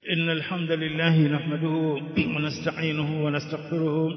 إن الحمد لله نحمده ونستعينه ونستغفره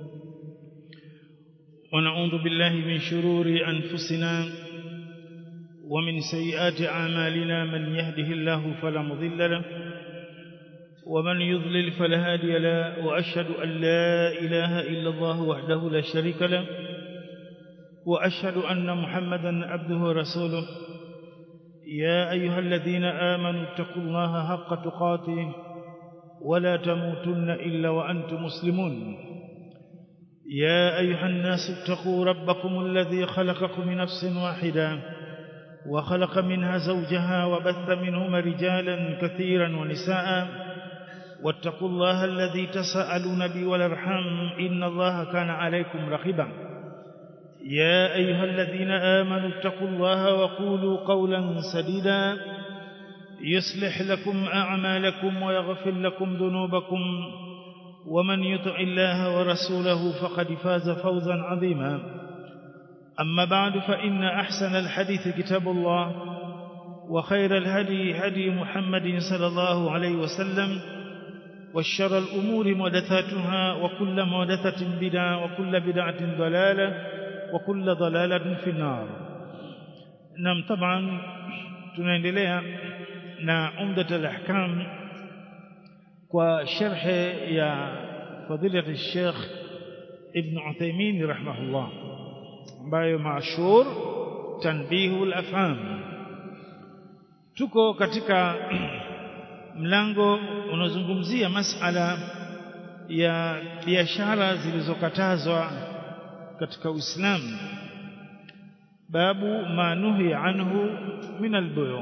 ونعوذ بالله من شرور أنفسنا ومن سيئات أعمالنا من يهده الله فلا مضل له ومن يضلل فلا هادي له وأشهد أن لا إله إلا الله وحده لا شريك له وأشهد أن محمدا عبده ورسوله يا أيها الذين آمنوا اتقوا الله حق تقاته ولا تموتن إلا وأنتم مسلمون يا أيها الناس اتقوا ربكم الذي خلقكم من نفس واحدة وخلق منها زوجها وبث منهما رجالا كثيرا ونساء واتقوا الله الذي تساءلون به والارحام إن الله كان عليكم رقيبا يا أيها الذين آمنوا اتقوا الله وقولوا قولا سديدا يصلح لكم أعمالكم ويغفر لكم ذنوبكم ومن يطع الله ورسوله فقد فاز فوزا عظيما أما بعد فإن أحسن الحديث كتاب الله وخير الهدي هدي محمد صلى الله عليه وسلم والشر الأمور محدثاتها وكل محدثة بدعة وكل بدعة ضلالة وكل ضلالة في النار نعم طبعا tunaendelea na umdat al-ahkam kwa sharh ya fadilat al-sheikh ibn Uthaymeen rahimahullah ambayo mashhur tanbihu al-afham tuko katika mlango unaozungumzia masala ya biashara zilizokatazwa katika Uislamu babu manuhi anhu min albuyu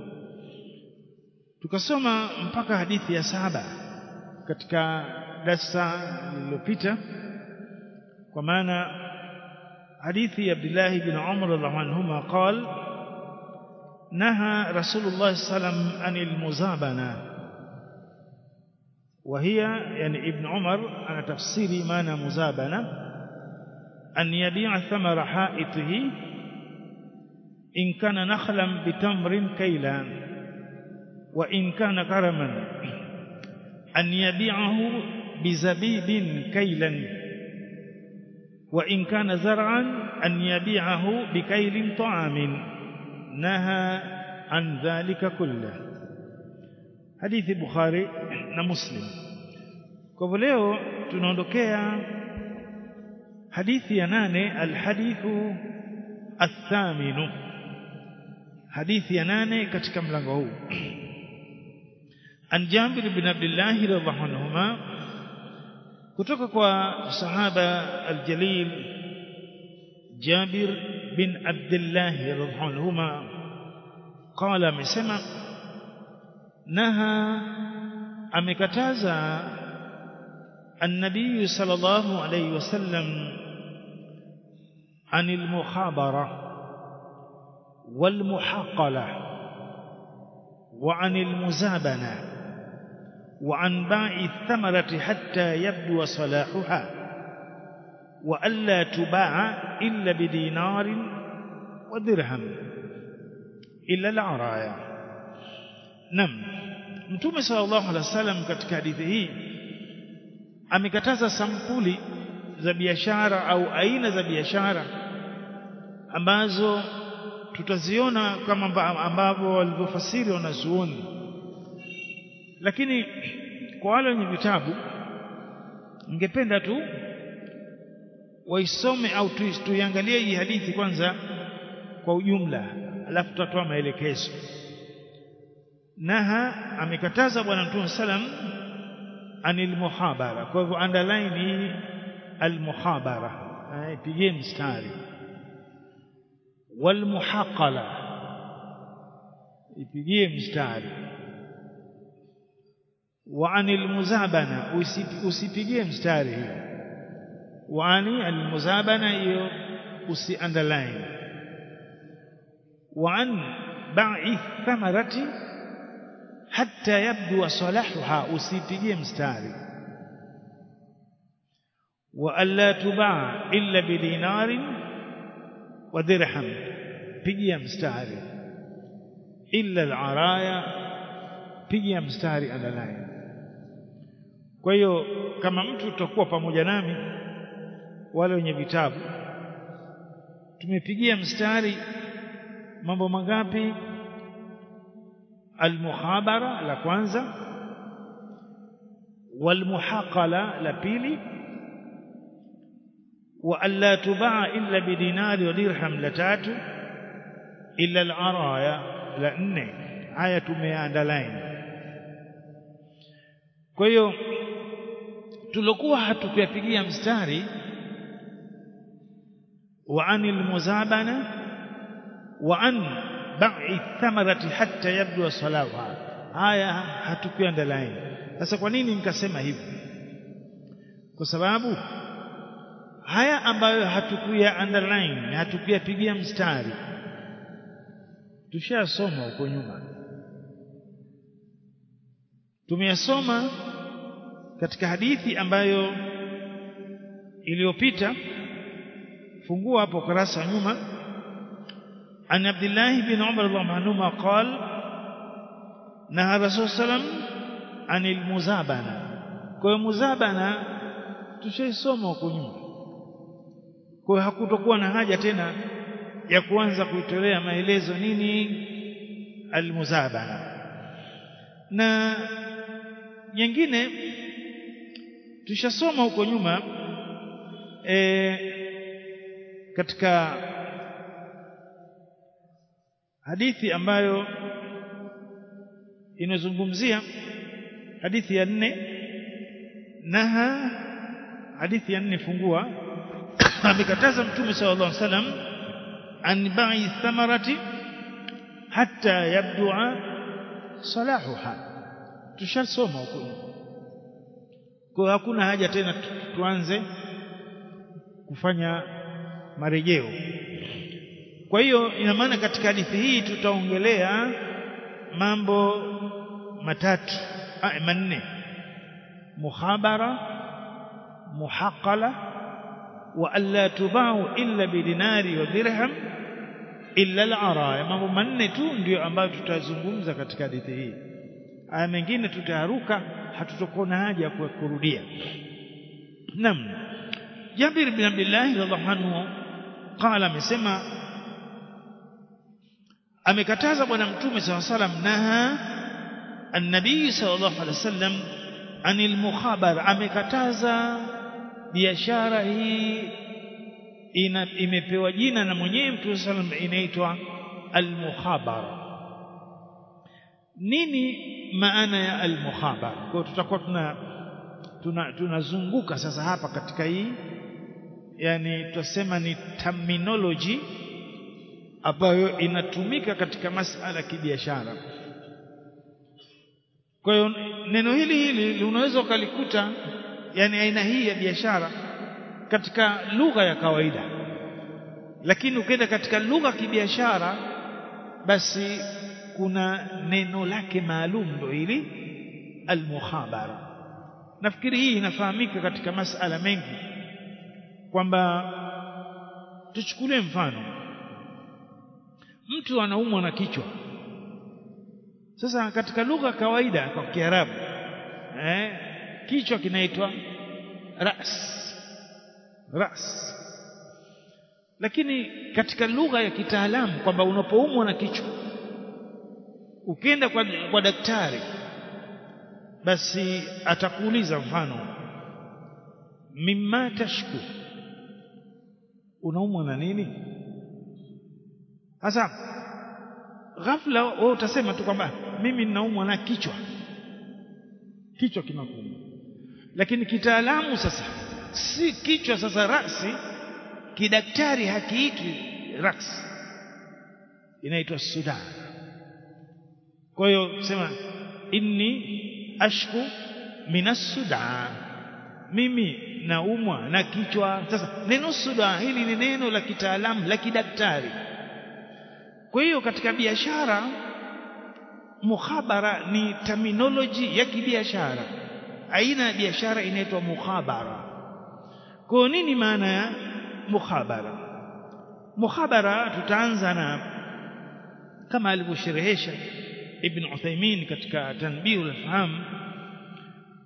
tukasoma mpaka hadithi ya saba katika darasa lililopita kwa maana hadithi ya Abdullah ibn Umar radhiallahu anhuma قال نهى رسول الله صلى الله عليه وسلم عن المزابنه وهي يعني ابن عمر أنا تفسيري معنى مزابنه أن يبيع ثمر حائطه إن كان نخلا بتمر كيلا وإن كان كرما أن يبيعه بزبيب كيلا وإن كان زرعا أن يبيعه بكيل طعام نهى عن ذلك كله حديث البخاري ومسلم kwa leo tunaondokea hadithi ya nane alhadithu athaminu hadithi ya nane katika mlango huu an Jabir bin Abdullah radhiallahu anhuma kutoka kwa sahaba aljalil Jabir bin Abdullah radhiallahu anhuma qala amesema naha amekataza النبي صلى الله عليه وسلم عن المخابرة والمحاقلة وعن المزابنة وعن باع الثمرة حتى يبدو صلاحها وألا تباع إلا بدينار ودرهم إلا العرايا نعم متوم صلى الله عليه وسلم katika hadithi hii amekataza sampuli za biashara au aina za biashara ambazo tutaziona kama ambavyo walivyofasiri wanazuoni lakini kwa wale wenye vitabu ningependa tu waisome au tuiangalie hii hadithi kwanza kwa ujumla alafu tutatoa maelekezo naha amekataza bwana mtume sallam anil muhabara kwa hivyo underline hii almuhabara pigie mstari wal muhaqala ipigie mstari wa anil muzabana usipigie mstari hii wa ani almuzabana hiyo usi underline wa an ba'i thamarati hatta yabdu salahuha usipigie mstari wa alla tubaa illa bidinarin wa dirham pigia mstari illa al-araya pigia mstari underline kwa hiyo kama mtu utakuwa pamoja nami wale wenye vitabu tumepigia mstari mambo mangapi almuhabara la kwanza walmuhaqala la pili wa alla tubaa illa bidinari wa dirham la tatu illa al-araya la nne haya tumeandalaini kwa hiyo tulokuwa hatukuyapigia mstari wa anil muzabana wa an ba'i thamarati hatta yabdu salaha haya hatukuandalaini sasa kwa nini nikasema hivi kwa sababu haya ambayo hatukuya underline hatukuyapigia mstari tushasoma huko nyuma tumeyasoma katika hadithi ambayo iliyopita fungua hapo kurasa wa nyuma an Abdullah bin Umar radhiallahu anhuma qal naha Rasul sallam anil muzabana kwa hiyo muzabana tushaisoma huko nyuma kwa hiyo hakutokuwa na haja tena ya kuanza kuitolea maelezo nini almuzabana na nyingine tushasoma huko nyuma e, katika hadithi ambayo inazungumzia hadithi ya nne naha hadithi ya nne fungua amekataza mtume sallallahu alaihi wasallam an ba'i thamarati hatta yabdu'a salahuha tushasoma huko kwa hakuna haja tena tuanze kufanya marejeo kwa hiyo ina maana katika hadithi hii tutaongelea mambo matatu ah, manne muhabara muhaqala wa alla tubau illa bidinari wa dirham illa al-araya mambo manne tu ndio ambayo tutazungumza katika hadithi hii aya mengine tutaharuka hatutokona haja ya kurudia nam Jabir bin Abdullah radhiallahu anhu qala amesema amekataza bwana mtume sallallahu alaihi wasallam naha an-nabii sallallahu alaihi wasallam anil mukhabara amekataza biashara hii ina, imepewa jina na mwenyewe mtume sallam inaitwa al-mukhabara nini maana ya al-mukhabara kwa tutakuwa tuna tunazunguka tuna sasa hapa katika hii yani tutasema ni terminology ambayo inatumika katika masala ya kibiashara kwa hiyo neno hili hili unaweza ukalikuta yani aina hii ya biashara katika lugha ya kawaida lakini ukienda katika lugha ya kibiashara basi kuna neno lake maalum ndo hili almukhabara nafikiri hii inafahamika katika masala mengi kwamba tuchukulie mfano mtu anaumwa na kichwa sasa katika lugha ya kawaida kwa Kiarabu eh, kichwa kinaitwa ras ras lakini katika lugha ya kitaalamu kwamba unapoumwa na kichwa ukienda kwa, kwa daktari basi atakuuliza mfano mimma tashku unaumwa na nini sasa ghafla wewe utasema tu kwamba mimi ninaumwa na kichwa kichwa kinakuuma lakini kitaalamu sasa si kichwa sasa rasi kidaktari hakiitwi ras inaitwa sudan kwa hiyo sema inni ashku minas sudan mimi naumwa na kichwa sasa neno sudan hili ni neno la kitaalamu la kidaktari kwa hiyo katika biashara mukhabara ni terminology ya kibiashara aina ya biashara inaitwa mukhabara kwa nini maana ya mukhabara mukhabara tutaanza na kama alivyosherehesha ibn Uthaymeen katika tanbihul faham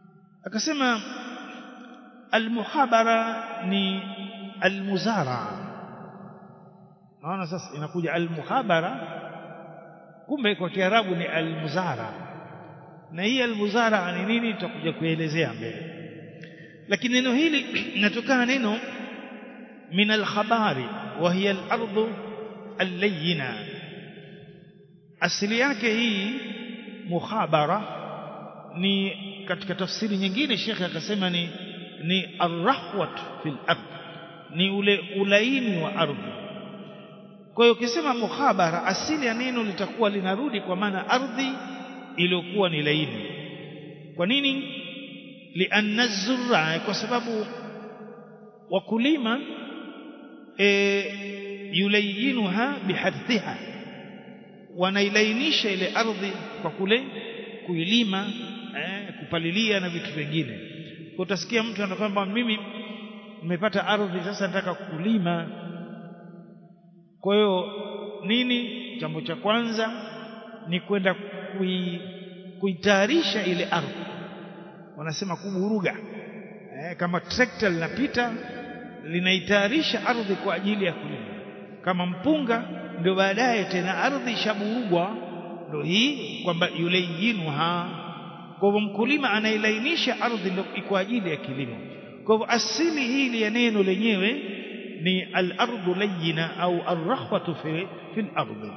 akasema almuhabara ni almuzara naona sasa inakuja almuhabara kumbe kwa kiarabu ni almuzara na hii almuzara ni nini tutakuja kuelezea mbele lakini neno hili linatokana neno min alkhabari wa hiya al-ardu al-layyina asili yake hii mukhabara ni katika tafsiri nyingine shekhe akasema ni ni arrahwat fil ardh ni ule ulaini wa ardhi kwa hiyo ukisema mukhabara asili ya neno litakuwa linarudi kwa maana ardhi iliyokuwa ni laini kwa nini lianna zurra kwa sababu wakulima e, yulayinuha bihadhiha wanailainisha ile ardhi kwa kule kuilima eh, kupalilia na vitu vingine kwa utasikia mtu anakwamba mimi nimepata ardhi sasa nataka kulima kwa hiyo nini jambo cha kwanza ni kwenda kui, kuitayarisha ile ardhi wanasema kuburuga eh, kama trekta linapita linaitayarisha ardhi kwa ajili ya kulima kama mpunga ndio baadaye tena ardhi ishaburugwa ndio hii kwamba yulayyinuha kwa hivyo mkulima anailainisha ardhi ndio kwa ajili ya kilimo kwa hivyo asili hili ya neno lenyewe ni al-ardu layyina au ar-rahwatu fi fi al-ardi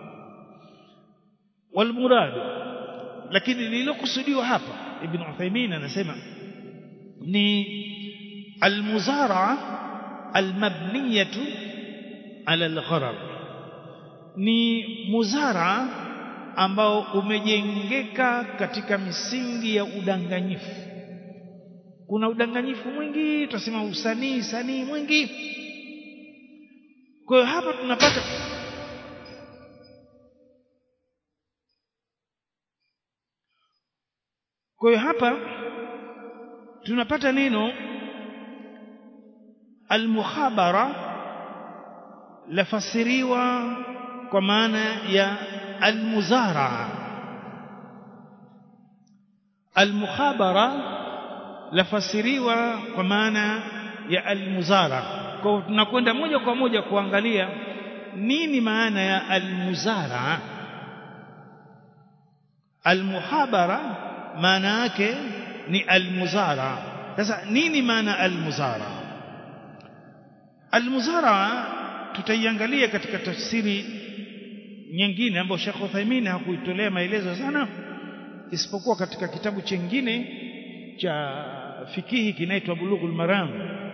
والمراد lakini lililokusudiwa hapa ibn Uthaymeen anasema ni al-muzara'a al-mabniyatu ala al-gharar ni muzara ambao umejengeka katika misingi ya udanganyifu kuna udanganyifu mwingi tunasema usanii sanii mwingi kwa hiyo hapa tunapata kwa hiyo hapa tunapata neno al-mukhabara lafasiriwa kwa maana ya almuzara almukhabara lafasiriwa kwa maana ya almuzara kwa tunakwenda moja kwa moja kuangalia nini maana ya almuzara almuhabara maana yake ni almuzara sasa nini maana almuzara almuzara tutaiangalia katika tafsiri nyingine ambayo Sheikh Uthaymeen hakuitolea maelezo sana isipokuwa katika kitabu chengine cha fikihi kinaitwa Bulughul Maram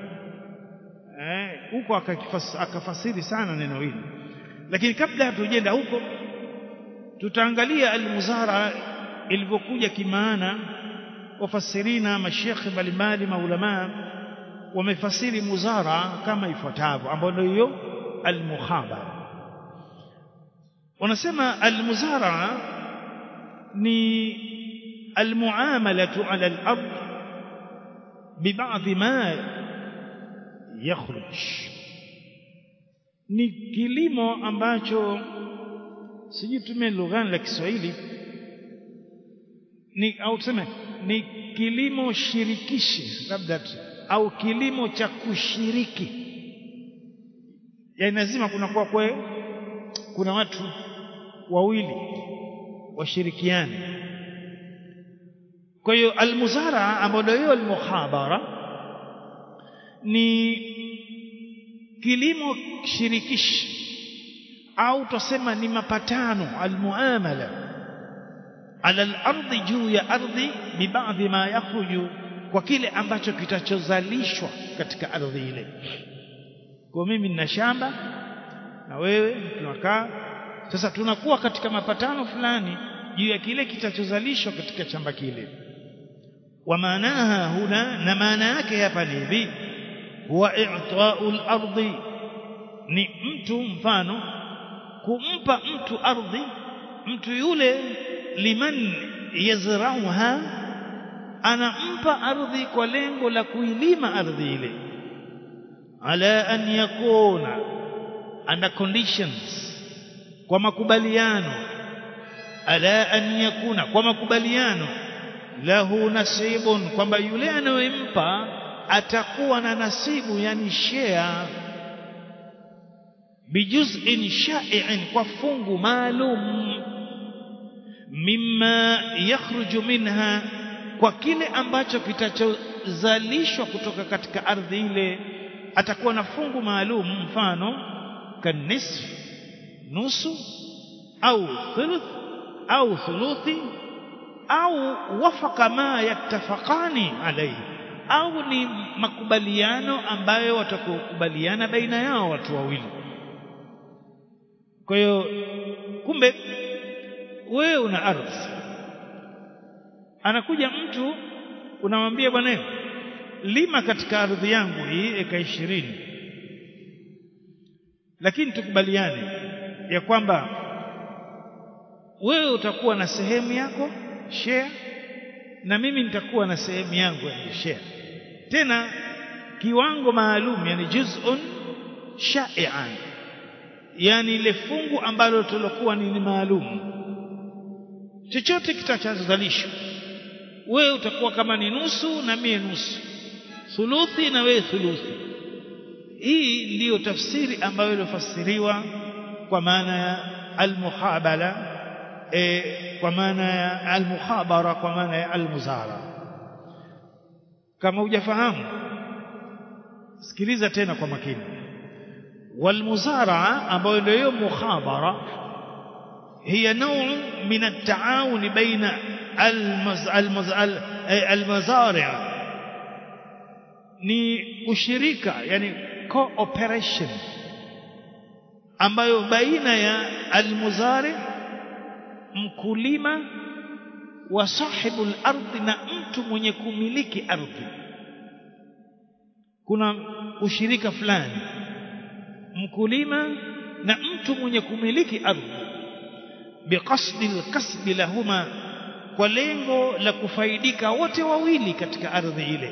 eh huko akafasiri sana neno hili lakini kabla hatujenda huko tutaangalia al-muzara ilivyokuja kimaana wafasirina mashekhe mbalimbali maulama wamefasiri muzara kama ifuatavyo ambayo ndio hiyo al-mukhabara wanasema al-muzara ni al-muamalatu ala al-ard bibadhi ma yakhruj ni kilimo ambacho sijui tumie lugha la Kiswahili ni au tuseme ni kilimo shirikishi labda au kilimo cha kushiriki yani lazima kuna kwa kwe kuna watu wawili washirikiane kwa hiyo almuzara ambayo ndio hiyo almuhabara ni kilimo shirikishi au tusema ni mapatano almuamala ala al-ardhi juu ya ardhi bibadhi ma yakhruju kwa kile ambacho kitachozalishwa katika ardhi ile kwa mimi nina shamba na wewe tunakaa sasa tunakuwa katika mapatano fulani juu ya kile kitachozalishwa katika shamba kile wa maanaha huna na maana yake hapa ni hivi huwa i'ta'u al-ardi ni mtu mfano kumpa mtu ardhi mtu yule liman yazrauha anampa ardhi kwa lengo la kuilima ardhi ile ala an yakuna under conditions kwa makubaliano ala an yakuna kwa makubaliano lahu nasibun kwamba yule anayempa atakuwa na nasibu yani share bijuz'in sha'i'in kwa fungu maalum mimma yakhruju minha kwa kile ambacho kitachozalishwa kutoka katika ardhi ile atakuwa na fungu maalum mfano kanisf nusu au thuluth au thuluthi au wafaka ma yattafaqani alayhi au ni makubaliano ambayo watakubaliana baina yao watu wawili kwa hiyo kumbe wewe una ardhi anakuja mtu unamwambia bwana lima katika ardhi yangu hii eka ishirini lakini tukubaliane ya kwamba wewe utakuwa na sehemu yako share na mimi nitakuwa na sehemu yangu ya share tena kiwango maalum yani juz'un sha'i'an yani ile fungu ambalo tulokuwa ni maalum chochote kitachozalishwa wewe utakuwa kama ni nusu na mie nusu thuluthi na wewe thuluthi hii ndiyo tafsiri ambayo ilofasiriwa kwa maana ya almuhabala e, kwa maana ya almukhabara kwa maana ya almuzara kama hujafahamu sikiliza tena kwa makini walmuzaraa ambayo ndio hiyo mukhabara هي نوع من التعاون بين المز... المز... المزارع ni ushirika yani cooperation ambayo baina ya almuzari mkulima wa sahibu al-ardhi na mtu mwenye kumiliki ardhi kuna ushirika fulani mkulima na mtu mwenye kumiliki ardhi biqasdi alkasbi lahuma kwa lengo la kufaidika wote wawili katika ardhi ile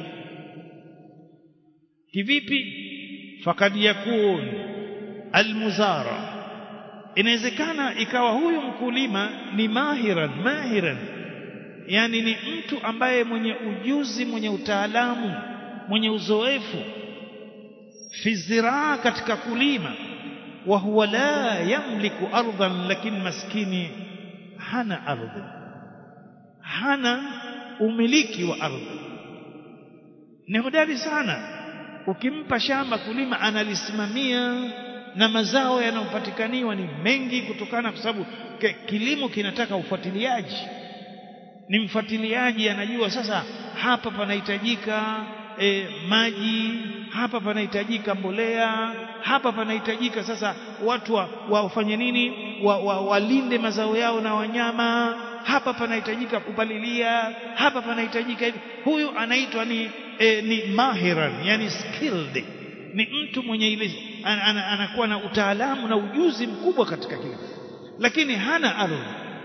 kivipi fakad yakun almuzara inawezekana ikawa huyu mkulima ni mahiran mahiran yani ni mtu ambaye mwenye ujuzi mwenye utaalamu mwenye uzoefu fi ziraa katika kulima wa huwa la yamliku ardhan lakini maskini hana ardhi hana umiliki wa ardhi ni hodari sana ukimpa shamba kulima analisimamia na mazao yanayopatikaniwa ni mengi kutokana kwa sababu kilimo kinataka ufuatiliaji ni mfuatiliaji anajua sasa hapa panahitajika e, maji hapa panahitajika mbolea hapa panahitajika sasa watu wa, wafanye nini wa, wa, walinde mazao yao na wanyama hapa panahitajika kupalilia hapa panahitajika hivi huyu anaitwa ni e, ni mahiran yani skilled ni mtu mwenye ile an, an, anakuwa na utaalamu na ujuzi mkubwa katika kilimo lakini hana ardhi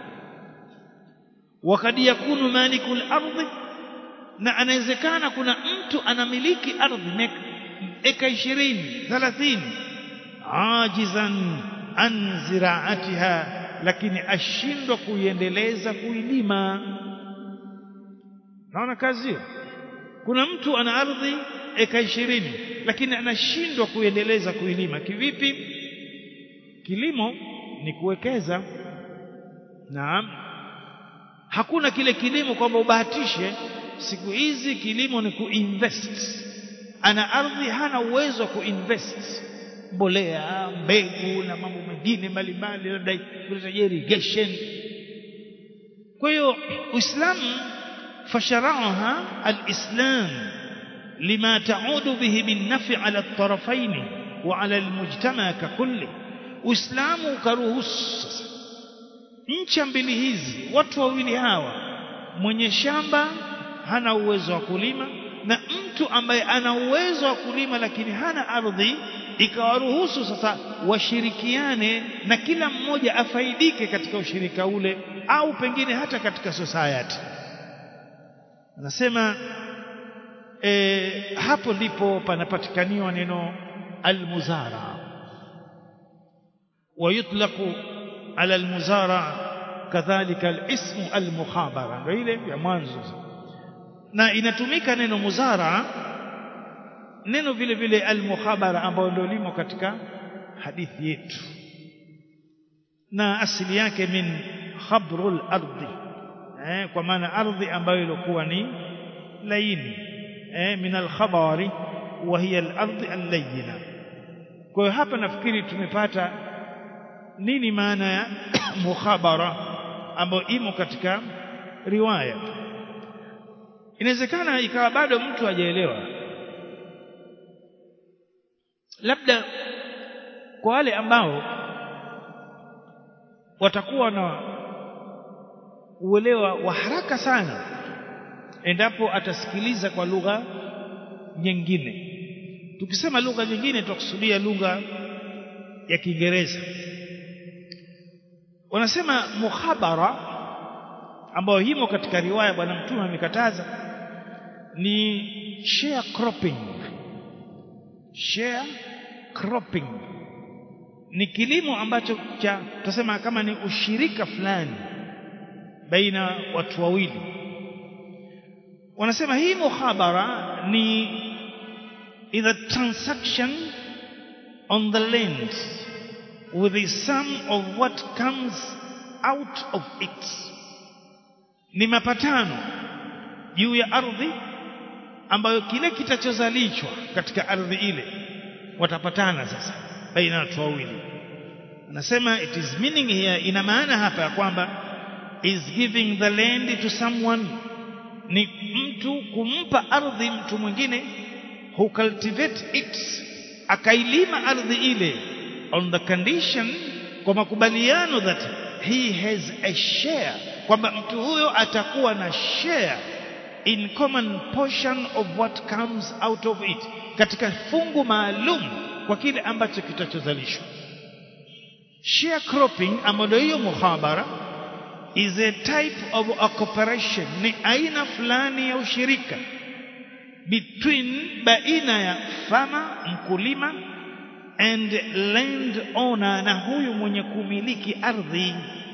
wakad yakunu malikul ardhi na anawezekana kuna mtu anamiliki ardhi eka ishirini thalathini ajizan an ziraatiha lakini ashindwa kuiendeleza kuilima naona kazi hiyo kuna mtu ana ardhi eka ishirini lakini anashindwa kuiendeleza kuilima kivipi kilimo ni kuwekeza naam hakuna kile kilimo kwamba ubahatishe siku hizi kilimo ni kuinvest ana ardhi hana uwezo wa kuinvest mbolea mbegu na mambo mengine mbalimbali labda kuleta irrigation kwa hiyo uislamu fasharaha alislam lima taudu bihi min nafi ala at-tarafain wa ala almujtama kakulli uislamu ukaruhusu sasa ncha mbili hizi watu wawili hawa mwenye shamba hana uwezo wa kulima na mtu ambaye ana uwezo wa kulima lakini hana ardhi ikawaruhusu sasa washirikiane na kila mmoja afaidike katika ushirika ule au pengine hata katika society anasema e, hapo ndipo panapatikaniwa neno almuzara ويطلق على المزارع كذلك الاسم المخابرة ndio ile ya mwanzo na inatumika neno muzara neno vile vile almukhabara ambayo ndio limo katika hadithi yetu na asili yake min khabrul ardi eh, kwa maana ardhi ambayo ilikuwa ni laini eh, min alkhabari wa hiya alardi allayina kwa hiyo hapa nafikiri tumepata nini maana ya mukhabara ambayo imo katika riwaya inawezekana ikawa bado mtu hajaelewa labda kwa wale ambao watakuwa na uelewa wa haraka sana endapo atasikiliza kwa lugha nyingine tukisema lugha nyingine tutakusudia lugha ya Kiingereza wanasema mukhabara ambayo himo katika riwaya bwana mtume amekataza ni sharecropping sharecropping ni kilimo ambacho cha tutasema kama ni ushirika fulani baina watu wawili wanasema hii mukhabara ni is a transaction on the land with the sum of what comes out of it ni mapatano juu ya ardhi ambayo kile kitachozalishwa katika ardhi ile watapatana sasa baina ya watu wawili anasema it is meaning here ina maana hapa ya kwamba is giving the land to someone ni mtu kumpa ardhi mtu mwingine who cultivate it akailima ardhi ile on the condition kwa makubaliano that he has a share kwamba mtu huyo atakuwa na share in common portion of what comes out of it katika fungu maalum kwa kile ambacho kitachozalishwa sharecropping ambayo hiyo muhabara is a type of a cooperation ni aina fulani ya ushirika between baina ya farmer mkulima and land owner na huyu mwenye kumiliki ardhi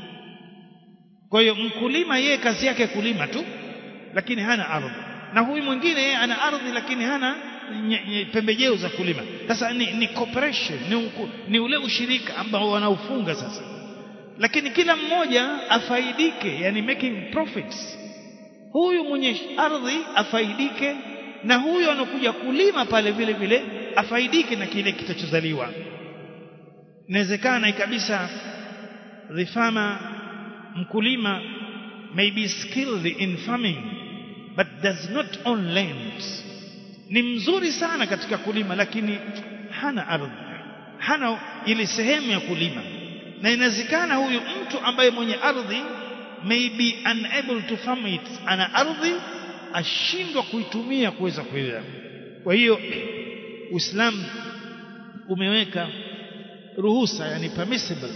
kwa hiyo mkulima yeye kazi yake kulima tu lakini hana ardhi na huyu mwingine yeye ana ardhi lakini hana pembejeo za kulima sasa ni, ni cooperation ni, unku, ni ule ushirika ambao wanaufunga sasa lakini kila mmoja afaidike yani making profits huyu mwenye ardhi afaidike na huyu anakuja kulima pale vile vile afaidike na kile kitachozaliwa inawezekana kabisa the farmer mkulima may be skilled in farming but does not own land ni mzuri sana katika kulima lakini hana ardhi hana ile sehemu ya kulima na inawezekana huyu mtu ambaye mwenye ardhi may be unable to farm it ana ardhi ashindwa kuitumia kuweza kuilea kwa hiyo Uislamu umeweka ruhusa yani permissible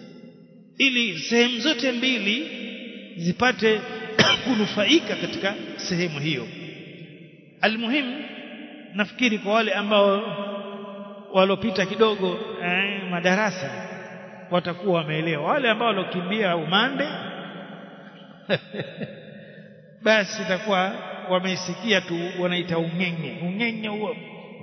ili sehemu zote mbili zipate kunufaika katika sehemu hiyo almuhimu nafikiri kwa wale ambao walopita kidogo eh, madarasa watakuwa wameelewa wale ambao walokimbia umande basi itakuwa wameisikia tu wanaita ungenye ungenye huo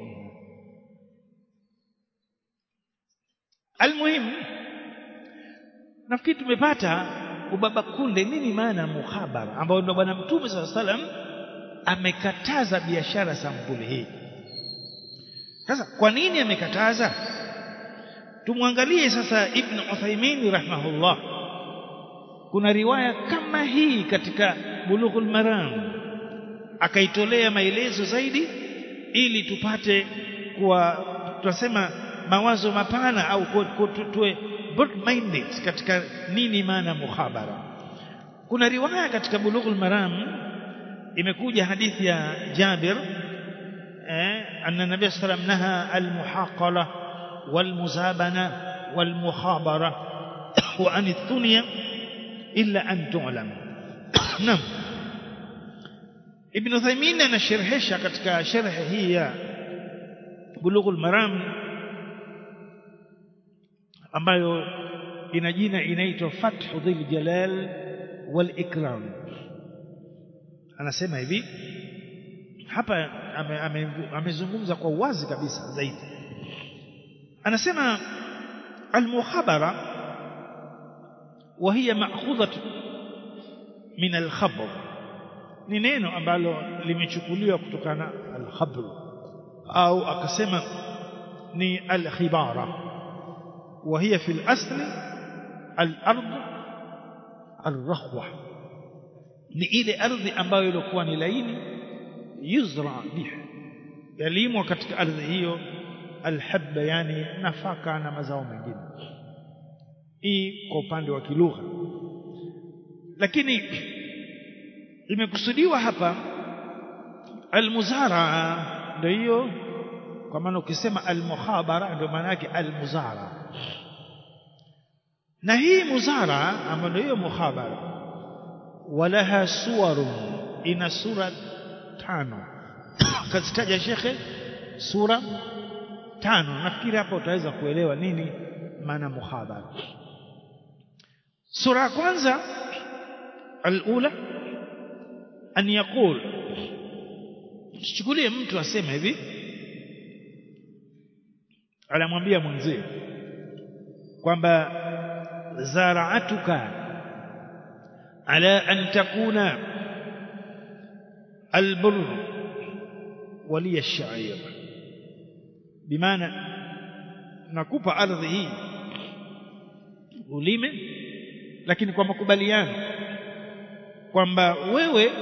almuhimu nafikiri tumepata ubaba kunde nini maana muhabara ambao ndo bwana mtume saa salam amekataza biashara sampuli hii sasa kwa nini amekataza tumwangalie sasa ibn Uthaymeen rahimahullah kuna riwaya kama hii katika bulughul maram akaitolea maelezo zaidi ili tupate kuwa tunasema mawazo mapana au tuwe broad minded katika nini maana muhabara kuna riwaya katika bulughul maram imekuja hadithi ya Jabir eh anna nabiy sallam naha al-muhaqala wal-muzabana wal-mukhabara wa an ath-thunya illa an tu'lam nam Ibn Uthaymeen anasherehesha katika sharh hii ya Bulughul Maram ambayo ina jina inaitwa Fathu Dhil Jalal wal Ikram anasema hivi hapa amezungumza ame, ame kwa uwazi kabisa zaidi anasema almukhabara وهي مأخوذة من الخبر ni neno ambalo limechukuliwa kutokana al-khabr au akasema ni al-khibara وهي في الأصل الأرض الرخوة ni ile ardhi ambayo ilikuwa ni laini yuzra biha yalimwa katika ardhi hiyo alhabba yani nafaka na mazao mengine hii kwa upande wa kilugha lakini imekusudiwa hapa almuzara ndio hiyo kwa maana ukisema almuhabara ndio maana yake almuzara na hii muzara ambayo ndio hiyo muhabara walaha suwarun ina sura tano kazitaja shekhe sura tano nafikiri hapa utaweza kuelewa nini maana muhabara sura ya kwanza alula an yaqul chukulie mtu asema hivi anamwambia mwenzie kwamba zaraatuka ala an takuna albur waliya ash-sha'ir bimaana nakupa ardhi hii ulime lakini kwa makubaliano kwamba wewe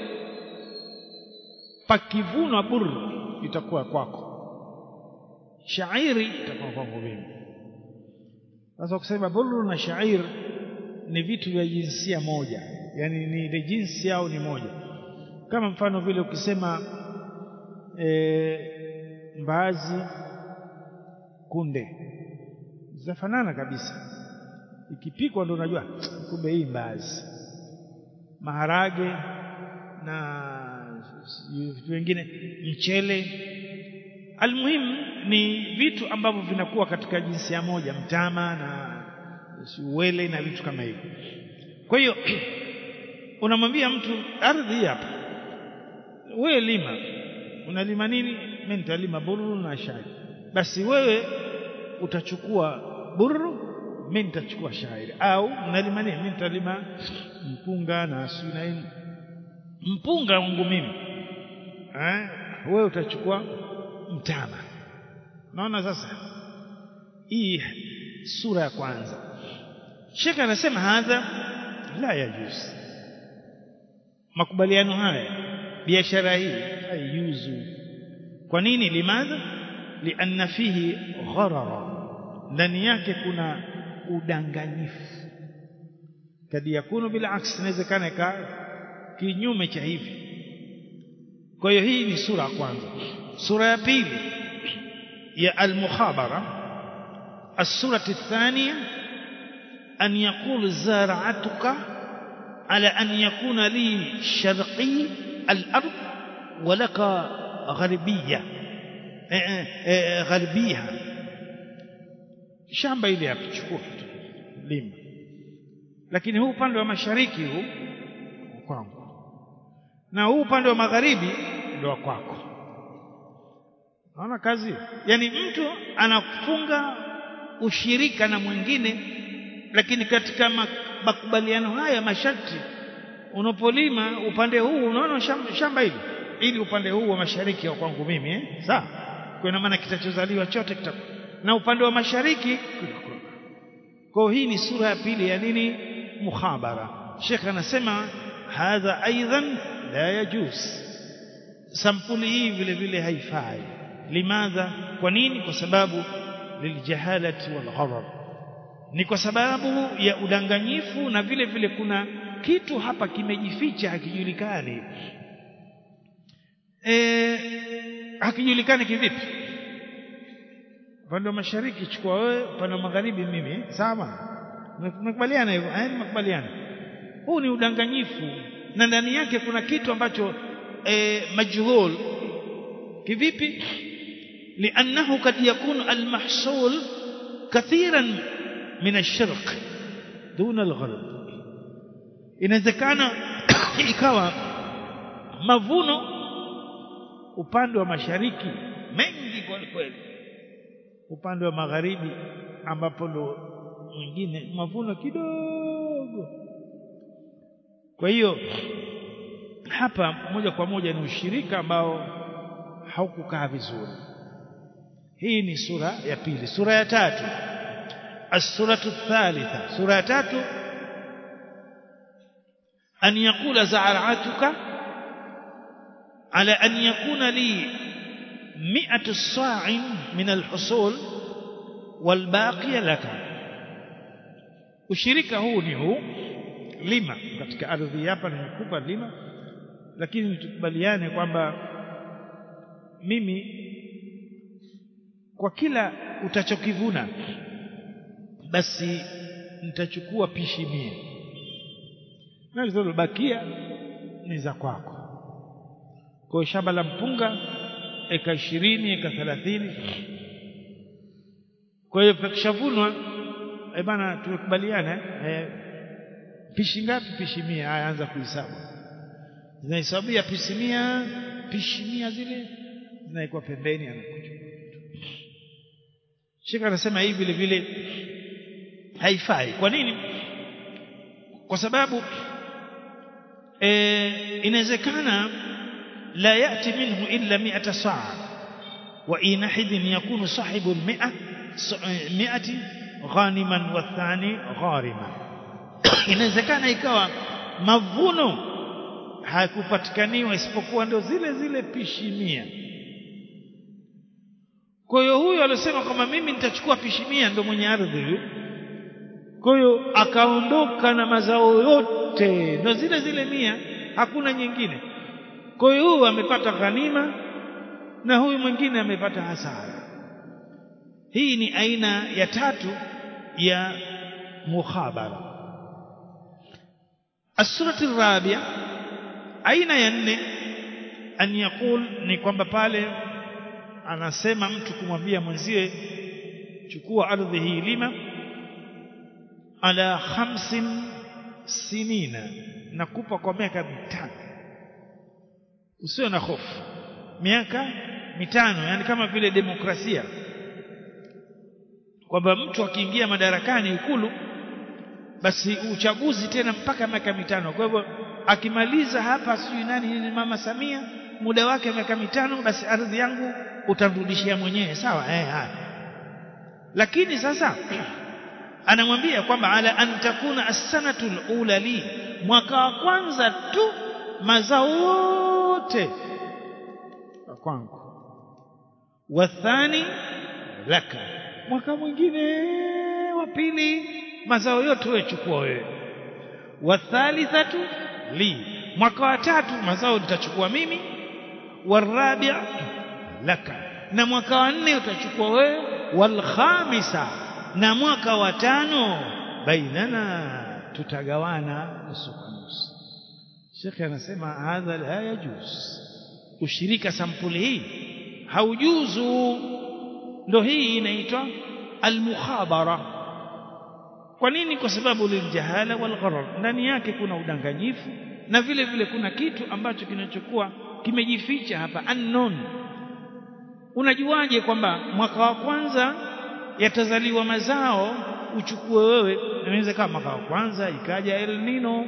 pakivunwa buru itakuwa kwako shairi itakuwa kwangu mimi sasa kusema buru na shair ni vitu vya jinsia moja yani ni ile jinsi yao ni moja kama mfano vile ukisema e, mbaazi kunde zinafanana kabisa ikipikwa ndo unajua kumbe hii mbaazi maharage na vitu vingine mchele almuhimu ni vitu ambavyo vinakuwa katika jinsia moja mtama na uwele na vitu kama hivyo kwa hiyo unamwambia mtu ardhi hapa wewe lima unalima nini mimi nitalima burru na shairi basi wewe utachukua burru mimi nitachukua shairi au unalima nini mimi nitalima mpunga na sunaini mpunga wangu mimi eh wewe utachukua mtama naona sasa hii sura ya kwanza Sheikh anasema hadha la yajuz makubaliano haya biashara hii haijuzu kwa nini limadha lianna fihi gharara ndani yake kuna udanganyifu kadi yakunu bila aksi inawezekana ika kinyume cha hivi kwa hiyo hii ni sura ya kwanza sura ya pili ya al-mukhabara السورة الثانية أن يقول زارعتك على أن يكون لي شرقي الأرض ولك غربية غربيها shamba ile hapo chukua lima lakini huu upande wa mashariki huu kwangu na huu upande wa magharibi ndio wa kwako naona kazi yani mtu anafunga ushirika na mwingine lakini katika makubaliano haya masharti unapolima upande huu unaona shamba, shamba hili ili upande huu wa mashariki wa kwangu mimi eh sawa kwa maana kitachozaliwa chote kita na upande wa mashariki kwa hii ni sura ya pili ya nini mukhabara Sheikh anasema hadha aidan la yajuz sampuli hii vile vile haifai limadha kwa nini kwa sababu liljahalati walgharar ni kwa sababu ya udanganyifu na vile vile kuna kitu hapa kimejificha hakijulikani e, hakijulikani kivipi upande wa mashariki chukua wewe upande wa magharibi mimi sawa tumekubaliana hivyo eh tumekubaliana huu ni udanganyifu na ndani yake kuna kitu ambacho e, majhul kivipi لأنه قد يكون المحصول كثيرا من الشرق دون الغرب inawezekana ikawa mavuno upande wa mashariki mengi kweli kweli upande wa magharibi ambapo ndo mwingine mavuno kidogo kwa hiyo hapa moja kwa moja ni ushirika ambao haukukaa vizuri hii ni sura ya pili sura ya tatu as-suratu thalitha sura ya tatu an yaqula za'aratuka ala an yakuna li mi'atu sa'in min al-husul wal baqiya laka ushirika huu ni huu lima katika ardhi hapa nimekupa lima lakini tukubaliane kwamba mimi kwa kila utachokivuna basi nitachukua pishi mia na zilizobakia ni za kwako kwa shamba la mpunga eka ishirini eka thelathini kwa hiyo pakishavunwa eh bana tumekubaliana eh, pishi ngapi pishi mia haya anza kuhesabu zinahesabia pishi mia pishi mia zile zinawekwa pembeni anakuchukua Sheikh anasema hii vile vile haifai kwa nini kwa sababu e, inawezekana la yati minhu illa mi'ata sa'a wa inahidin yakunu sahibu al-mi'a mi'ati ghaniman wa thani gharima inawezekana ikawa mavuno hakupatikaniwa isipokuwa ndio zile zile pishi mia kwa hiyo huyo alisema kwamba mimi nitachukua pishi mia ndio mwenye ardhi huyo kwa hiyo akaondoka na mazao yote ndio zile zile mia hakuna nyingine kwa hiyo huyu amepata ghanima na huyu mwingine amepata hasara hii ni aina ya tatu ya mukhabara السورة الرابعة aina ya nne an yaqul ni kwamba pale anasema mtu kumwambia mwenzie chukua ardhi hii lima ala khamsin sinina nakupa kwa miaka mitano usiwe na hofu miaka mitano yani kama vile demokrasia kwamba mtu akiingia madarakani ikulu basi uchaguzi tena mpaka miaka mitano kwa hivyo akimaliza hapa sijui nani ni mama Samia muda wake miaka mitano basi ardhi yangu utarudishia mwenyewe sawa eh haya lakini sasa anamwambia kwamba ala an takuna as-sanatu al-ula li mwaka wa kwanza tu mazao yote kwangu wathani laka mwaka mwingine wa pili mazao yote wewe chukua wewe wathalithatu li mwaka wa tatu mazao nitachukua mimi warabi' laka na mwaka wa nne utachukua wewe walkhamisa na mwaka wa tano bainana tutagawana nusu kwa nusu Sheikh anasema hadha la yajuz ushirika sampuli hii haujuzu ndo hii inaitwa almukhabara kwa nini kwa sababu liljahala walgharar ndani yake kuna udanganyifu na vile vile kuna kitu ambacho kinachokuwa kimejificha hapa unknown unajuaje kwamba mwaka wa kwanza yatazaliwa mazao uchukue wewe inaweza kama mwaka wa kwanza ikaja El Nino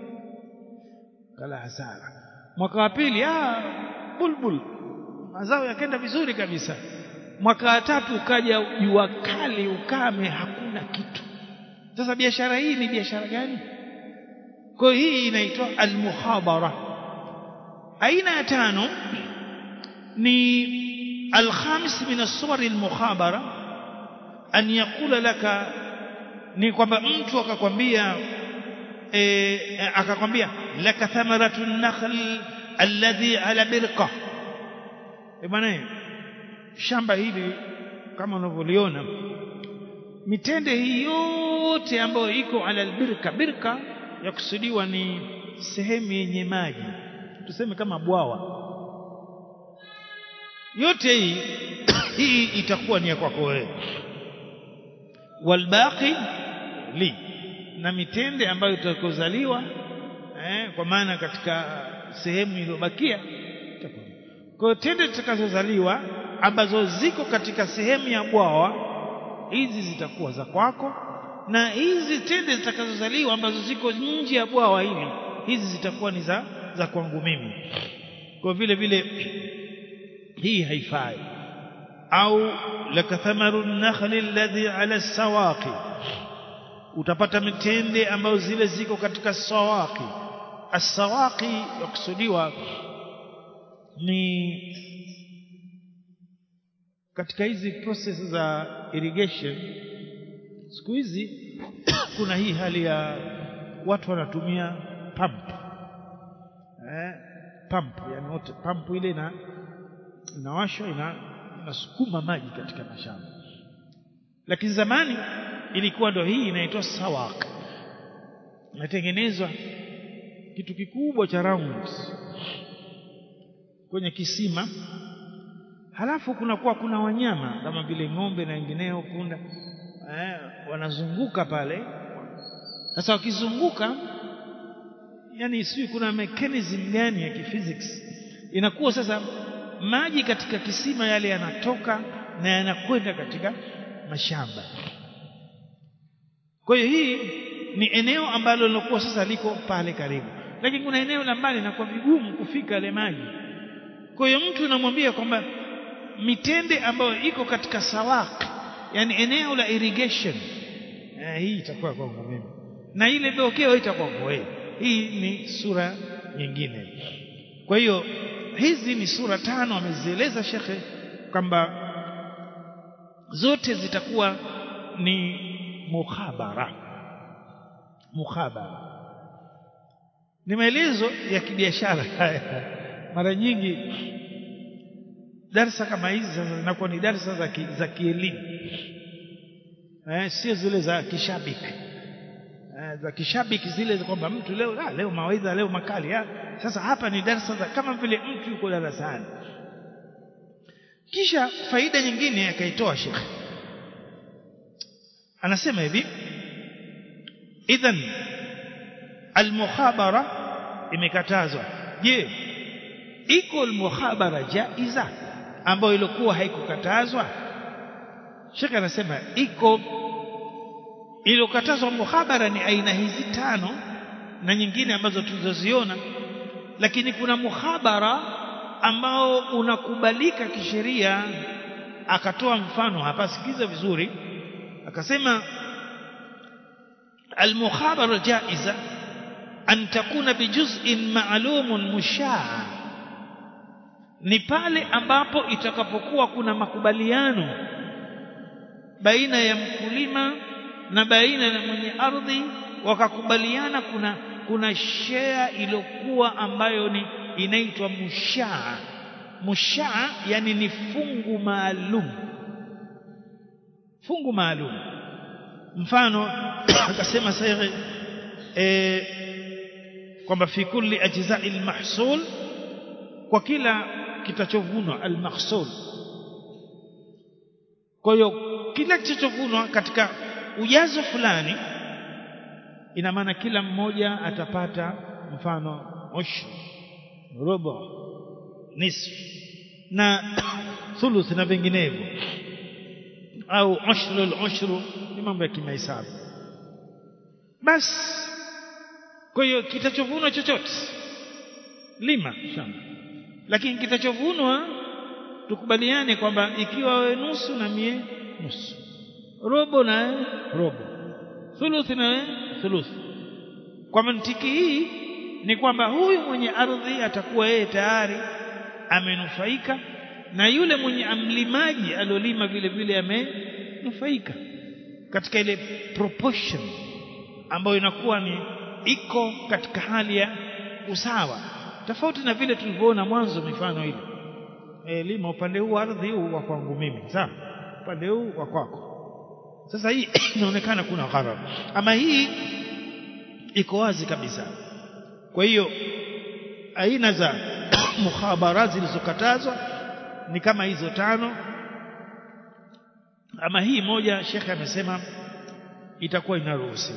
kala hasara mwaka wa pili ah bulbul mazao yakenda vizuri kabisa mwaka wa tatu ukaja jua kali ukame hakuna kitu sasa biashara hii ni biashara gani kwa hii inaitwa almuhabara aina ya tano ni alkhamis min as-suwar almukhabara an yaqula laka ni kwamba mtu akakwambia e, akakwambia laka thamaratu nakhl alladhi ala birqa e bwana shamba hili kama unavyoliona mitende hii yote ambayo iko ala albirka birka yakusudiwa ni sehemu yenye maji tuseme kama bwawa yote hii hii itakuwa ni ya kwako wewe walbaqi li na mitende ambayo itakozaliwa eh, kwa maana katika sehemu iliyobakia kwa hiyo tende zitakazozaliwa ambazo ziko katika sehemu ya bwawa hizi zitakuwa za kwako na hizi tende zitakazozaliwa ambazo ziko nje ya bwawa hili hizi zitakuwa ni za za kwangu mimi kwa vile vile hii haifai au lakathamaru nakhli alladhi ala sawaqi utapata mitende ambayo zile ziko katika sawaqi as-sawaqi yakusudiwa ni katika hizi process za irrigation siku hizi kuna hii hali ya watu wanatumia pump eh, pump yani wote pump ile na inawashwa ina inasukuma maji katika mashamba lakini zamani ilikuwa ndo hii inaitwa sawak inatengenezwa kitu kikubwa cha round kwenye kisima halafu kunakuwa kuna wanyama kama vile ng'ombe na wengineo punda eh, wanazunguka pale sasa wakizunguka yani sijui kuna mechanism gani ya kiphysics inakuwa sasa maji katika kisima yale yanatoka na yanakwenda katika mashamba kwa hiyo hii ni eneo ambalo lilokuwa sasa liko pale karibu lakini kuna eneo la mbali inakuwa vigumu kufika yale maji kwa hiyo mtu unamwambia kwamba mitende ambayo iko katika sawak yani eneo la irrigation eh, hii itakuwa kwangu mimi na ile beokeo itakuwa kwa wewe hii ni sura nyingine kwa hiyo hizi ni sura tano amezieleza shekhe kwamba zote zitakuwa ni mukhabara mukhabara ni maelezo ya kibiashara haya mara nyingi darsa kama hizi sasa zinakuwa ni darsa za ki, za kielimu eh, sio zile za kishabiki eh, za kishabiki zile kwamba mtu leo ah, leo mawaidha leo makali ah. Sasa hapa ni darsa za kama vile mtu yuko darasani. Kisha faida nyingine akaitoa Sheikh, anasema hivi idhan almukhabara imekatazwa. Je, iko almukhabara jaiza ambayo ilikuwa haikukatazwa? Sheikh anasema iko iliyokatazwa muhabara ni aina hizi tano na nyingine ambazo tulizoziona lakini kuna muhabara ambao unakubalika kisheria akatoa mfano hapa sikiza vizuri akasema المخابرة جائزة أن تكون بجزء معلوم مشاع ni pale ambapo itakapokuwa kuna makubaliano baina ya mkulima na baina na mwenye ardhi wakakubaliana kuna kuna share iliyokuwa ambayo ni inaitwa mushaa mushaa yani ni fungu maalum fungu maalum mfano akasema sahihi eh kwamba fi kulli ajza'i almahsul kwa kila kitachovunwa almahsul kwa hiyo kila kitachovunwa katika ujazo fulani ina maana kila mmoja atapata mfano ushru robo nisfu na thuluth na vinginevyo au ushru al-ushru ni mambo ya kimahesabu basi kwa hiyo kitachovunwa chochote lima shamba lakini kitachovunwa tukubaliane kwamba ikiwa we nusu na mie nusu robo na robo thuluthi na thuluthi kwa mantiki hii ni kwamba huyu mwenye ardhi atakuwa yeye tayari amenufaika na yule mwenye amlimaji aliolima vile vile amenufaika katika ile proportion ambayo inakuwa ni iko katika hali ya usawa tofauti na vile tulivyoona mwanzo mifano ile e, lima upande huu ardhi huu wa kwangu mimi sawa upande huu wa kwako sasa hii inaonekana kuna gharar ama hii iko wazi kabisa kwa hiyo aina za mukhabara zilizokatazwa ni kama hizo tano ama hii moja shekhe amesema itakuwa inaruhusiwa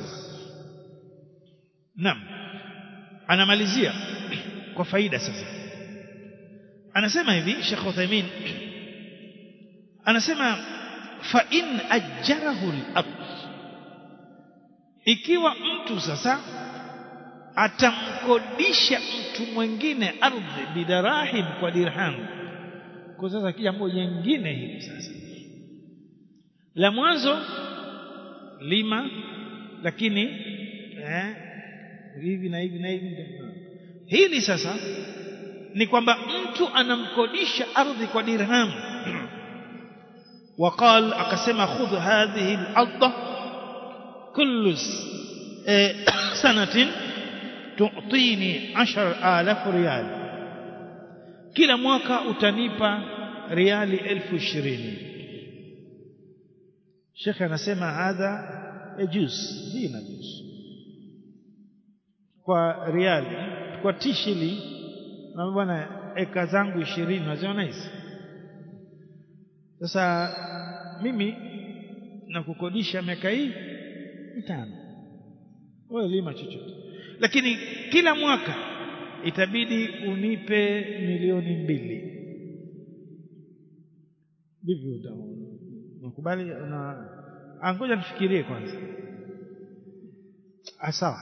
naam anamalizia kwa faida sasa anasema hivi Sheikh Uthaymeen anasema fa in ajjarahu al-abd ikiwa mtu sasa atamkodisha mtu mwingine ardhi bidarahim kwa dirham kwa sasa jambo jingine hili sasa la mwanzo lima lakini eh, hivi na hivi na hivi hili sasa ni kwamba mtu anamkodisha ardhi kwa dirham وقال akasema khudh hadhihi al-adha kullu sanatin tu'tini 10000 riyal kila mwaka utanipa riali elfu ishirini shekhe anasema hadha yajuz hii inajuz kwa riali kwa tishili na bwana eka zangu ishirini unaziona hizi sasa mimi nakukodisha miaka hii mitano wewe lima chochote lakini kila mwaka itabidi unipe milioni mbili vipi unakubali na angoja nifikirie kwanza sawa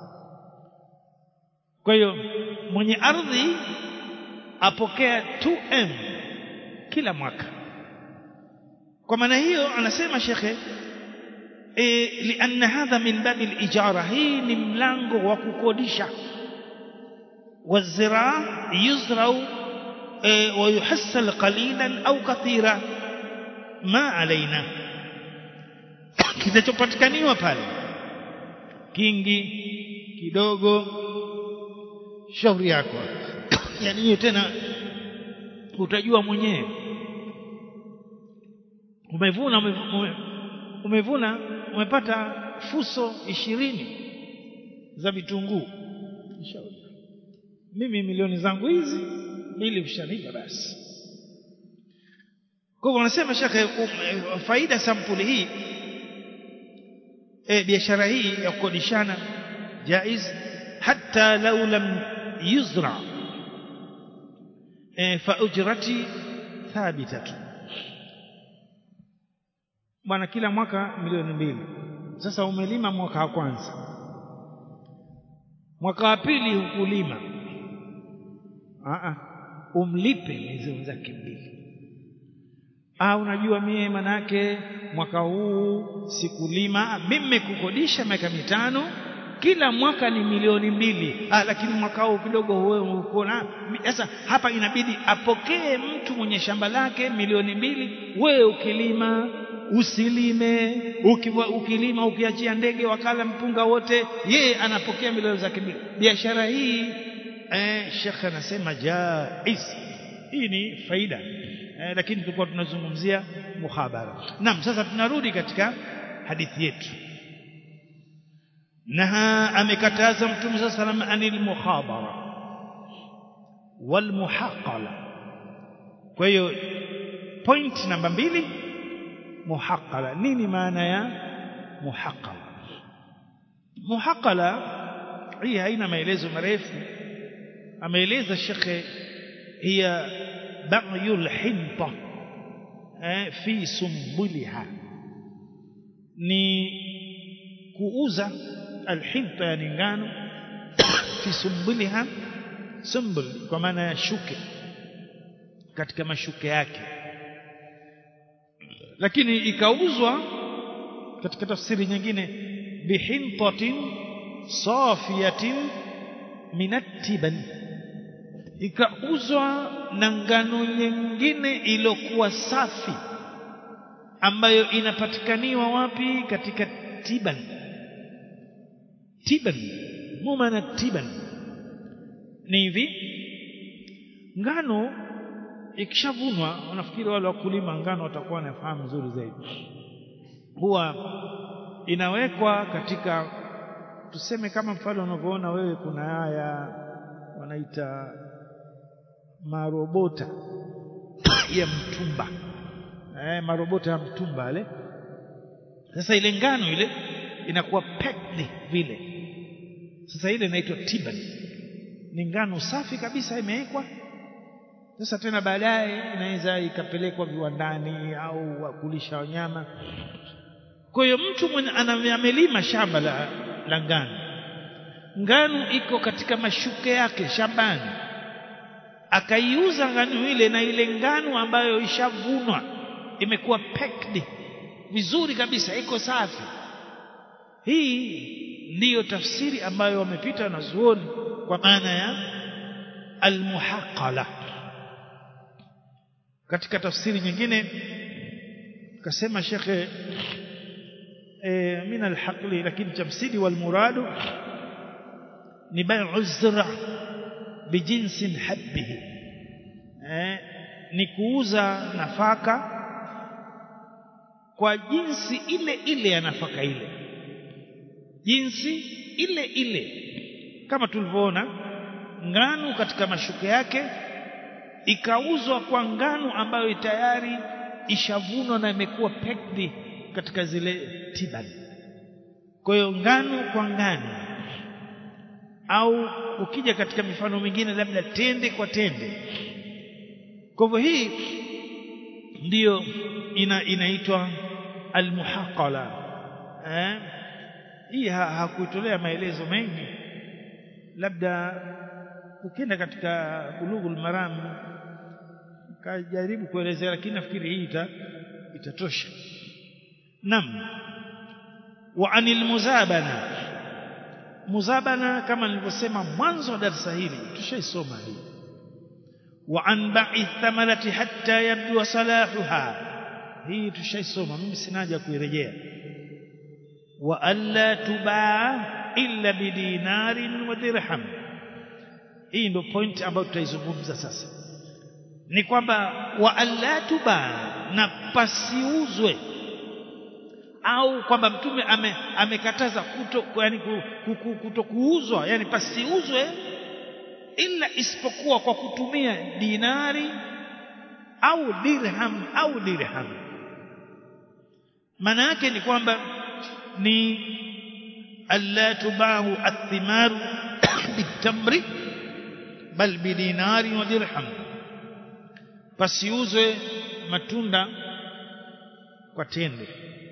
kwa hiyo mwenye ardhi apokea 2m kila mwaka kwa maana hiyo anasema shekhe e, lianna hadha min babi lijara hii ni mlango wa kukodisha والزراع يزرع ويحصل قليلا أو كثيرا ما علينا kinachopatikaniwa pale kingi kidogo shauri yako yani hiyo tena utajua mwenyewe umevuna umevuna umepata fuso ishirini za vitunguu shauri mimi milioni zangu hizi mbili ushanipa basi kwa hivyo wanasema shekhe um, faida sampuli hii e, biashara hii ya kukodishana jaiz hata lau lam yuzra e, fa ujrati thabitatu bwana kila mwaka milioni mbili sasa umelima mwaka wa kwanza mwaka wa pili hukulima Aa, umlipe miezi wenzake mbili ah unajua mie manake mwaka huu sikulima mimi kukodisha miaka mitano kila mwaka ni milioni mbili ah, lakini mwaka huu kidogo wewe uko sasa hapa inabidi apokee mtu mwenye shamba lake milioni mbili wewe ukilima usilime ukiwa, ukilima ukiachia ndege wakala mpunga wote yeye anapokea milioni zake mbili biashara hii eh, shekhe anasema jaiz hii ni faida eh, lakini tulikuwa tunazungumzia muhabara naam sasa tunarudi katika hadithi yetu naha amekataza mtume saa salam anil muhabara wal muhaqala kwa hiyo point namba mbili muhaqala nini maana ya muhaqala muhaqala hii haina maelezo marefu ameeleza shekhe hiya ba'yul hinta eh, fi sumbuliha ni kuuza alhinta yani ngano fi sumbuliha sumbul kwa maana ya shuke katika mashuke yake lakini ikauzwa katika tafsiri nyingine bihintatin safiyatin minatiban ikauzwa na ngano nyingine iliyokuwa safi ambayo inapatikaniwa wapi katika tiban tiban mumana tiban ni hivi ngano ikishavunwa wanafikiri wale wakulima ngano watakuwa wanafahamu vizuri zaidi huwa inawekwa katika tuseme kama mfano unavyoona wewe kuna haya wanaita marobota ya mtumba eh, marobota ya mtumba ale sasa ile ngano ile inakuwa packed vile sasa ile inaitwa tiban ni ngano safi kabisa imewekwa sasa tena baadaye inaweza ikapelekwa viwandani au kulisha wanyama kwa hiyo mtu mwenye amelima shamba la, la ngano ngano iko katika mashuke yake shambani akaiuza ngano ile na ile ngano ambayo ishavunwa imekuwa packed vizuri kabisa iko safi hii ndiyo tafsiri ambayo wamepita wanazuoni kwa maana ya almuhaqala katika tafsiri nyingine kasema shekhe e, min alhaqli lakini tafsiri walmuradu ni bai'u zira bijinsin habbihi eh, ni kuuza nafaka kwa jinsi ile ile ya nafaka ile jinsi ile ile kama tulivyoona ngano katika mashuke yake ikauzwa kwa ngano ambayo tayari ishavunwa na imekuwa packed katika zile tibani kwa hiyo ngano kwa ngano au ukija katika mifano mingine labda tende kwa tende kwa hivyo hii ndiyo ina, inaitwa almuhaqala eh? hii ha, hakuitolea maelezo mengi labda ukienda katika bulughul maram kajaribu kuelezea lakini nafikiri hii ita, itatosha nam wa anil muzabana muzabana kama nilivyosema mwanzo wa darasa hili tushaisoma hii wa an ba'i thamarati hatta yabdu salahuha hii tushaisoma mimi sinaja kuirejea wa alla tubaa illa bidinarin wa dirham hii ndio point ambayo tutaizungumza sasa ni kwamba wa alla tubaa na pasiuzwe au kwamba mtume ame, amekataza kuto yani kuto kuuzwa yani pasiuzwe ila isipokuwa kwa kutumia dinari au dirham au dirham maana yake ni kwamba ni alla tubahu athimaru bitamri bal bidinari wa dirham pasiuzwe matunda kwa tende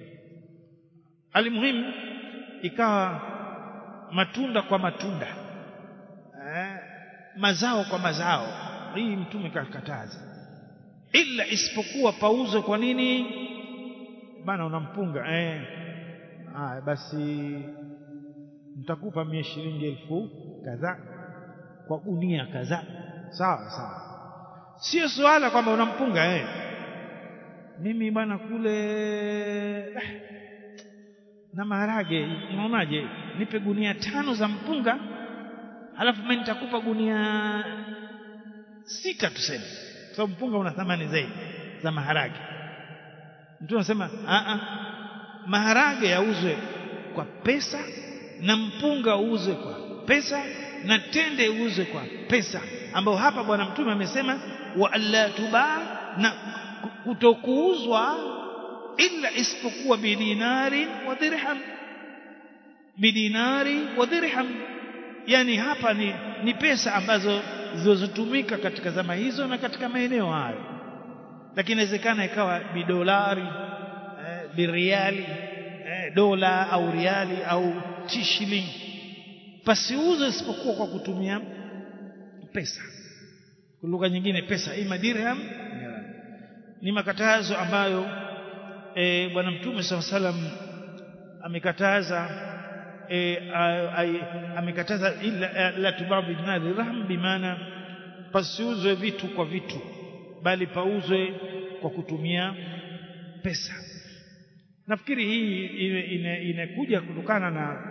almuhimu ikawa matunda kwa matunda eh, mazao kwa mazao hii mtume kakataza ila isipokuwa pauzwe kwa nini bana unampunga eh ah basi nitakupa mia shilingi elfu kadhaa kwa gunia kadhaa sawa sawa sio swala kwamba unampunga eh mimi bana kule eh, na maharage unaonaje nipe gunia tano za mpunga halafu mimi nitakupa gunia sita tuseme kwa sababu mpunga una thamani zaidi za maharage mtu anasema a a maharage yauzwe kwa pesa na mpunga uuzwe kwa pesa na tende uuzwe kwa pesa ambao hapa bwana mtume amesema wa alla tubaa na kutokuuzwa illa isipokuwa bidinari wa dirham bidinari wa dirham yani hapa ni, ni pesa ambazo zilizotumika katika zama hizo na katika maeneo hayo lakini inawezekana ikawa bidolari eh, biriali eh, dola au riali au tishilling pasiuzwe isipokuwa kwa kutumia pesa kwa lugha nyingine pesa ima dirham ni makatazo ambayo e, bwana mtume SAW salam amekataza e, amekataza ila la tubabu dinari rahm bimaana pasiuzwe vitu kwa vitu bali pauzwe kwa kutumia pesa nafikiri hii inakuja kutokana na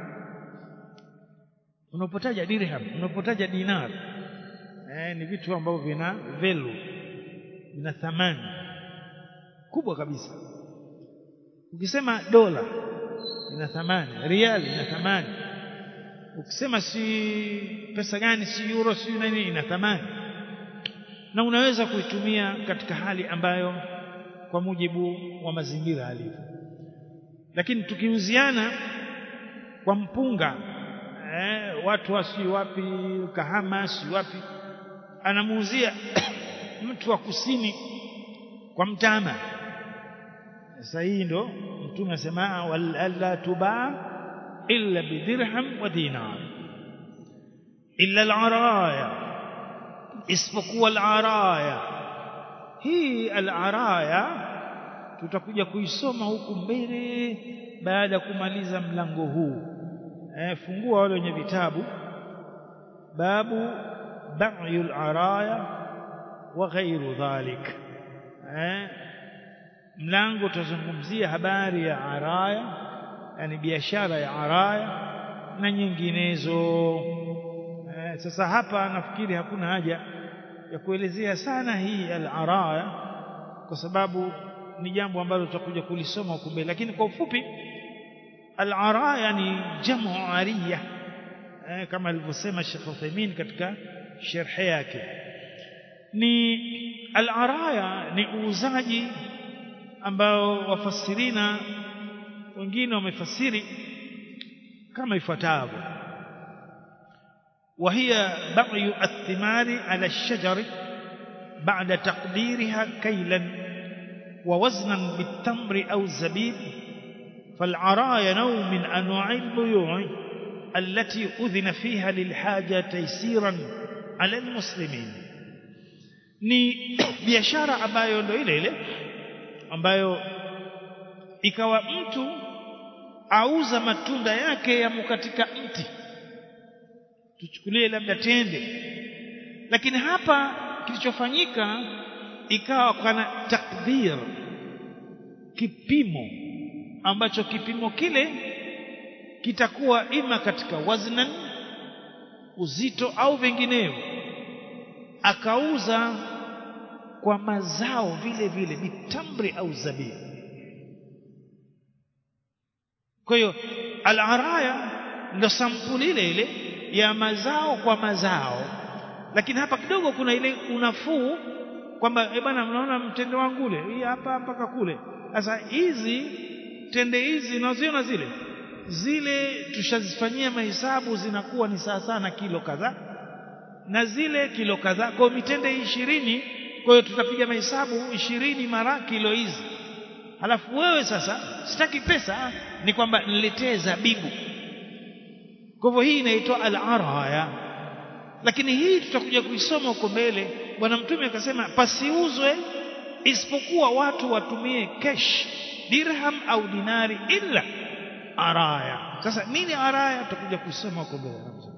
unapotaja dirham unapotaja dinar eh, ni vitu ambavyo vina value vina thamani kubwa kabisa ukisema dola ina thamani riali ina thamani ukisema si pesa gani si euro si nini ina thamani na unaweza kuitumia katika hali ambayo kwa mujibu wa mazingira alivyo lakini tukiuziana kwa mpunga eh, watu wasi wapi kahama si wapi anamuuzia mtu wa kusini kwa mtama sasa hii ndo mtume asema wala tubaa illa bidirham wa dinar illa al-araya isipokuwa al-araya hii al-araya tutakuja kuisoma huku mbele baada ya kumaliza mlango huu eh, fungua wale wenye vitabu babu ba'yul araya wa ghairu dhalik eh, mlango tutazungumzia habari ya araya yani biashara ya araya na nyinginezo eh, sasa hapa nafikiri hakuna haja ya kuelezea sana hii al-araya kwa sababu ni jambo ambalo tutakuja kulisoma huko mbele lakini kwa ufupi al-araya ni jamu ariya eh, kama alivyosema Sheikh Uthaymeen katika sharhi yake ni al-araya ni uuzaji ambao wafasirina wengine wamefasiri kama ifuatavyo وهي بغي الثمار على الشجر بعد تقديرها كيلا ووزنا بالتمر أو الزبيب فالعرايا نوع من أنواع البيوع التي أذن فيها للحاجة تيسيرا على المسلمين ni biashara ambayo ndo ile ile ambayo ikawa mtu auza matunda yake yamo katika mti tuchukulie labda tende lakini hapa kilichofanyika ikawa kana takdir kipimo ambacho kipimo kile kitakuwa ima katika waznan uzito au vinginevyo akauza kwa mazao vile vile bitamri au zabibu kwa hiyo al-araya ndio sampuli ile ile ya mazao kwa mazao lakini hapa kidogo kuna ile unafuu kwamba eh bwana mnaona mtende wangu ule hii hapa mpaka kule sasa hizi tende hizi unaziona zile zile tushazifanyia mahesabu zinakuwa ni sawa sana kilo kadhaa na zile kilo kadhaa kwa mitende ishirini kwa hiyo tutapiga mahesabu ishirini mara kilo hizi halafu wewe sasa sitaki pesa ni kwamba niletee zabibu kwa hivyo hii inaitwa al-araya lakini hii tutakuja kuisoma huko mbele bwana mtume akasema pasiuzwe isipokuwa watu watumie cash dirham au dinari illa araya sasa nini araya tutakuja kuisoma huko mbele